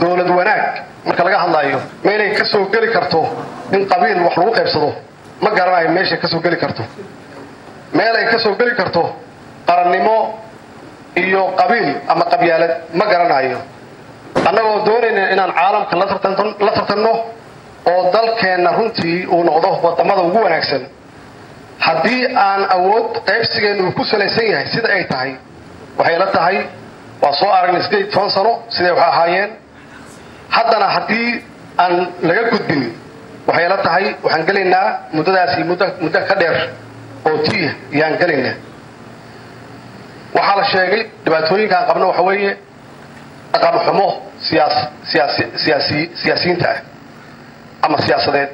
dowlad wanaag marka laga hadlaayo meelay ka soo geli karto in qabiil wax lagu qaybsado ma garanayo meeshay ka soo geli karto meel ay ka soo geli karto qarannimo iyo qabiil ama qabyaalad ma garanayo annagoo doonayna inaan caalamka la tartanno oo dalkeenna runtii uu noqdo wadamada ugu wanaagsan haddii aan awood qaybsigeenna uu ku salaysan yahay sida ay tahay waxay la tahay waa soo aragnay sideed toban sano siday wax ahaayeen haddana haddii aan laga gudbin waxay la tahay waxaan gelaynaa muddadaasi muddo ka dheer oo tiih ayaan gelaynaa waxaa la sheegay dhibaatooyinkaan qabno waxa weeye dhaqan xumo siyaasiyiinta ah ama siyaasadeed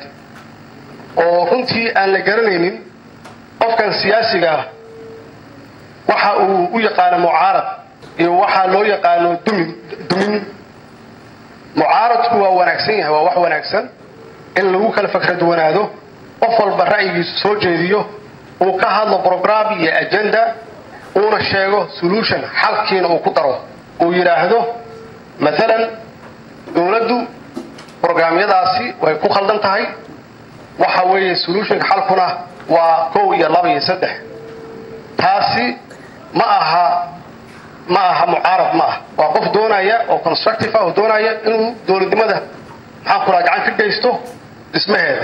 oo runtii aan la garanaynin qofkan siyaasiga ah waxa uu u yaqaano mucaarad iyo waxaa loo yaqaano dumin dumin mucaaradku waa wanaagsan yahay waa wax wanaagsan in lagu kala fakra duwanaado qof walba ra'yigiisu soo jeediyo uu ka hadlo brogram iyo agenda uuna sheego solution xalkiina uu ku daro uu yidhaahdo maalan dowladdu brograamyadaasi way ku khaldan tahay waxa weeye solutionka xalkuna waa kow iyo laba iyo saddex taasi ma aha ma aha mucaarad ma ah waa qof doonaya oo constructive ah oo doonaya inuu dowladnimada maxaan ku raha gacan ka geysto dhismaheeda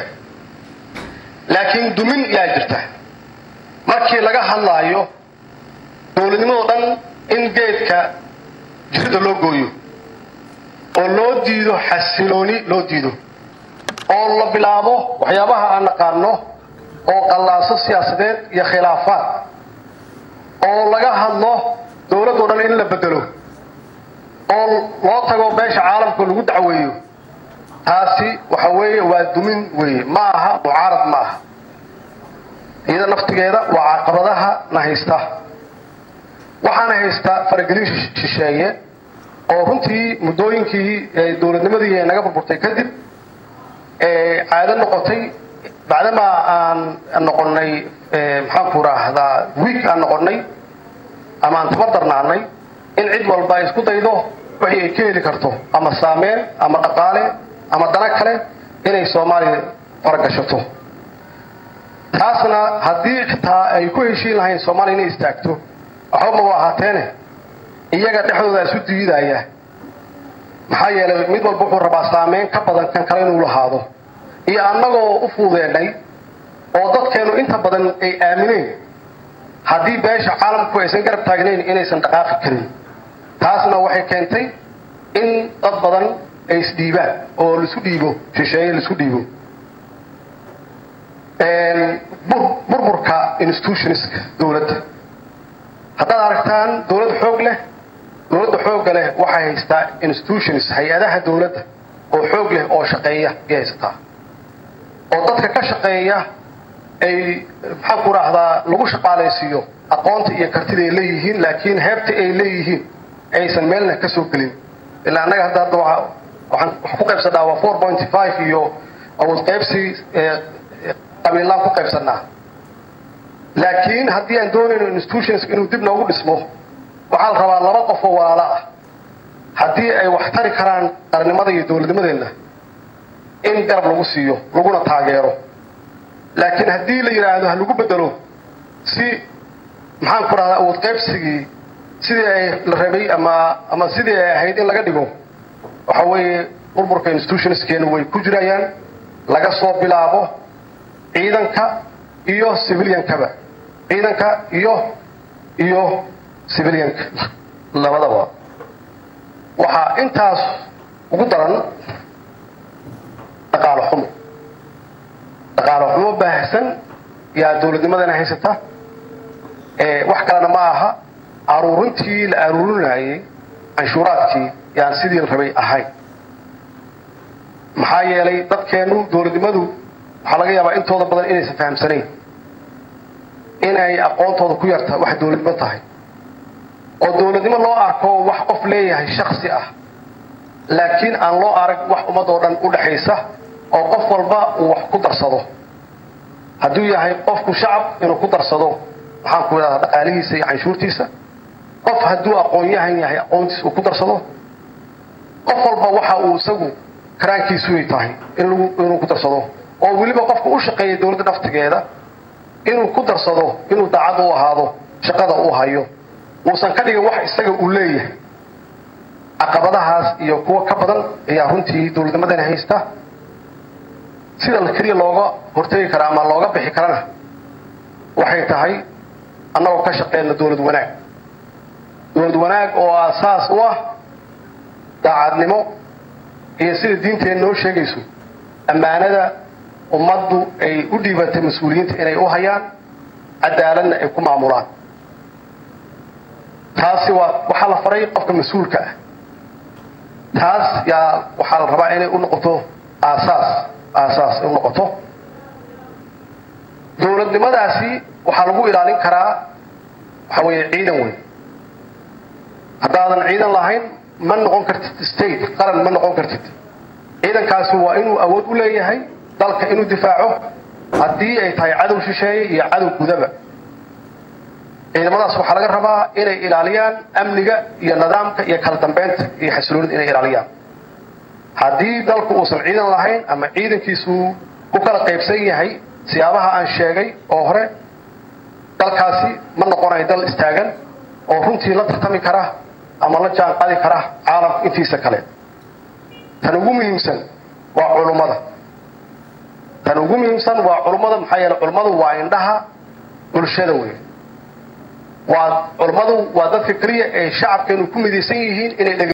laakiin dumin yaa jirta markii laga hadlaayo dowladnimadoo dhan in geedka jirida loo gooyo oo loo diido xasilooni loo diido oo la bilaabo waxyaabaha aan naqaano oo qallaaso siyaasadeed iyo khilaafaad oo laga hadlo dowladoo dhan in la bedelo oo loo tago beesha caalamka lagu dacweeyo taasi waxa weeye waa dumin weeye ma aha mucaarad ma aha iyada naftigeeda waa caqabadaha na haysta waxaana haysta faragelin shisheeye oo runtii muddooyinkii dowladnimadii naga burburtay kadib caado noqotay bacdamaa aan noqonnay maxaanku raahdaa wiig aan noqonnay ama aan tabadarnaanay in cid walba ay isku daydo wixii ay ka heli karto ama saameyn ama dhaqaale ama dana kale inay soomaaliya faragashato taasna haddii xitaa ay ku heshiin lahayn soomaaliya inay istaagto waxba maba ahaateene iyaga dhexdooda isu diidaya maxaa yeelay mid walba wuxuu rabaa saameyn ka badan kan kale inuu lahaado iyo annagoo u fuudeenay oo dadkeennu inta badan ay aamineen haddii beesha caalamku aysan garab taagnayn inaysan dhaqaaqi karin taasna waxay keentay in dad badan ay isdhiibaan oo laisu dhiibo shisheeye laisu dhiibo burburka institutionska dowladda haddaad aragtaan dowlad xoog leh dowladda xoogga leh waxay haystaa institutions hay-adaha dowladda oo xoog leh oo shaqeeya ayay haysataa oo dadka ka shaqeeya ay maxaan ku raahdaa lagu shaqaalaysiiyo aqoonta iyo kartida ay leeyihiin laakiin heebta ay leeyihiin aysan meelna ka soo gelin ilaa annaga hadda hadda waxaan ku qaybsanaa waa four point five iyo awood qaybsi qabiillaan ku qaybsanaa laakiin haddii aan doonayno institutions inuu dib noogu dhismo waxaa la rabaa laba qof oo walaalo ah haddii ay wax tari karaan qarannimada iyo dowladnimadeenna in garab lagu siiyo laguna taageero laakiin haddii la yidhaahdo ha lagu bedelo si maxaan ku rahdaa awood qaybsigii sidii ay la rabay ama ama sidii ay ahayd in laga dhigo waxa weeye burburka institutionskeena way ku jirayaan laga soo bilaabo ciidanka iyo civiliankaba ciidanka iyo iyo civilianka labadaba waxaa intaas ugu daran dhaqaalo xumo dhaqaalo xumo baahsan yaa dowladnimadana haysata wax kalena ma aha aruurintii la aruurinayay canshuuraadkii yaan sidii la rabay ahayn maxaa yeelay dadkeennu dowladnimadu waxaa laga yaabaa intooda badan inaysan fahamsanayn inay aqoontooda ku yarta wax dowladnimo tahay oo dowladnimo loo arko wax qof leeyahay shaksi ah laakiin aan loo arag wax ummadoo dhan u dhaxaysa oo qof walba uu wax ku darsado hadduu yahay qofku shacab inuu ku darsado maxaan ku idhahdaa dhaqaalihiisa iyo canshuurtiisa qof hadduu aqoon-yahan yahay aqoontiisa uu ku darsado qof walba waxa uu isagu karaankiisuay tahay inuu ku darsado oo weliba qofka u shaqeeya dowladda naftigeeda inuu ku darsado inuu daacad u ahaado shaqada uu hayo uusan ka dhigin wax isaga uu leeyahay caqabadahaas iyo kuwo ka badan ayaa runtii dowladnimadani haysta sida keliya looga hortegi kara ama looga bixi karana waxay tahay annagoo ka shaqeyna dowlad wanaag dowlad wanaag oo aasaas u ah daacadnimo iyo sida diinteena noo sheegayso ammaanada ummaddu ay u dhiibatay mas-uuliyiinta inay u hayaan cadaaladna ay ku maamulaan taasi waa waxaa la faray qofka mas-uulka ah taas yaa waxaa la rabaa inay u noqoto aasaas aasaas ay u noqoto dowladnimadaasi waxaa lagu ilaalin karaa waxa weeye ciidan weyn haddaadan ciidan lahayn ma noqon kartid state qaran ma noqon kartid ciidankaasi waa inuu awood u leeyahay dalka inuu difaaco haddii ay tahay cadow shisheeye iyo cadow gudaba ciidamadaas waxaa laga rabaa inay ilaaliyaan amniga iyo nidaamka iyo kala dambeynta iyo xasiloonida inay ilaaliyaan haddii dalku uusan ciidan lahayn ama ciidankiisu ku kala qaybsan yahay siyaabaha aan sheegay oo hore dalkaasi ma noqonayo dal istaagan oo runtii la tartami kara ama la jaan qaadi kara caalamka intiisa kale tan ugu muhiimsan waa culummada tan ugu muhiimsan waa culummada maxaa yeele culummadu waa indhaha bulshada wey waa culummadu waa dadka keliya ee shacabkeenu ku midaysan yihiin inay